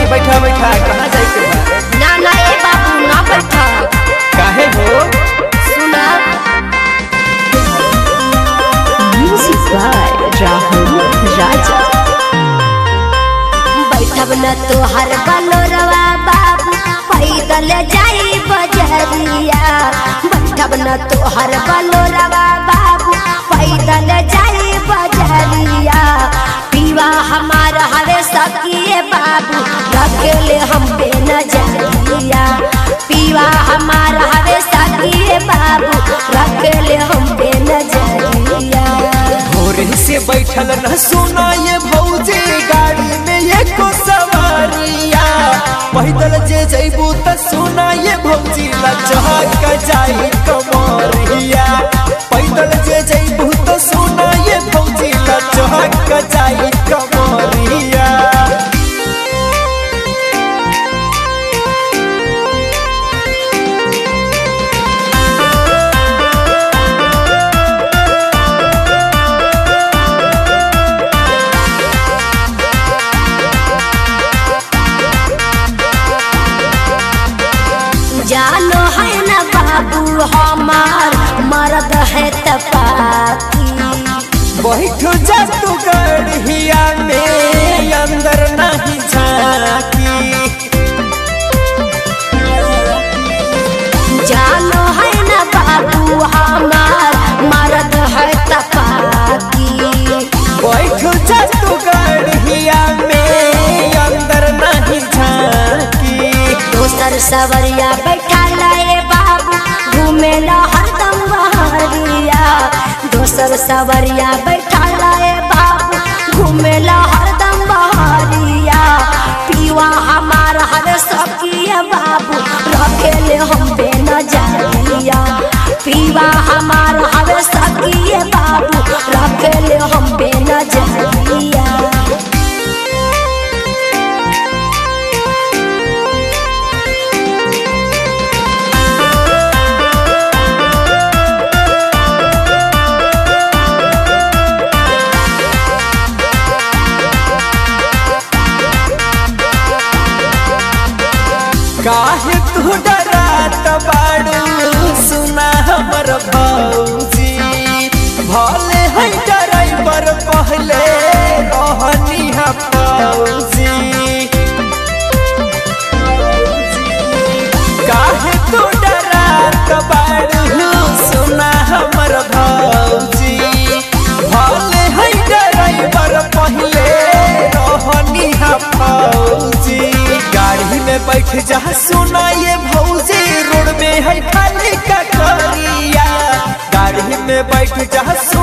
बैठा बैठा कहाँ जाए के बा ना ना ए बाबू ना बैठा काहे हो सुना Music by Rahul Raja. बैठब न तोहर बलोरवा बाबू पैदल जाई बजरिया बैठब न तोहर बलोरवा बाबू पैदल जाई बजरिया पीवा हमार हवे सकिए बाबू रखेले हम पे नजरिया पीवा हमार हवे सकिए बाबू रखेले हम पे नजरिया भोरे से बैठल न सुना ये भौजी गाड़ी में एको सवारिया पैदल जे जैबू त सुना ये भौजी लचहक जाई कमरिया पैदल जे जैबू त सुना ये भौजी लचहक जाई कमरिया जानो है न बाबू हमार मर्द है तपाती बैठ जा तू गढ़िया में अंदर नहीं झाकी जानो है न बाबू हमार मर्द है तपाती बैठ जा तू गढ़िया में अंदर नहीं झाकी दोसर सवरिया बैठा लाए बाबू घूमेला हरदम बहरिया दोसर सवरिया बैठा लाए बाबू घूमेला हरदम बहरिया पीवा हमार हर सकिया बाबू रखेले हम पे नजरिया पीवा हमार हर सकिया बाबू रखेले हम पे नजरिया काहे तू डरात बाड़ू सुना हमर भौजी भले है ड्राइवर पहले रहनी है फौजी काहे तू डरात बाड़ू सुना हमर भौजी भले है ड्राइवर पहले रहनी है फौजी गाड़ी में बैठ जा सुना ये भौजी रोड में है खाली का करिया गाड़ी में बैठ जा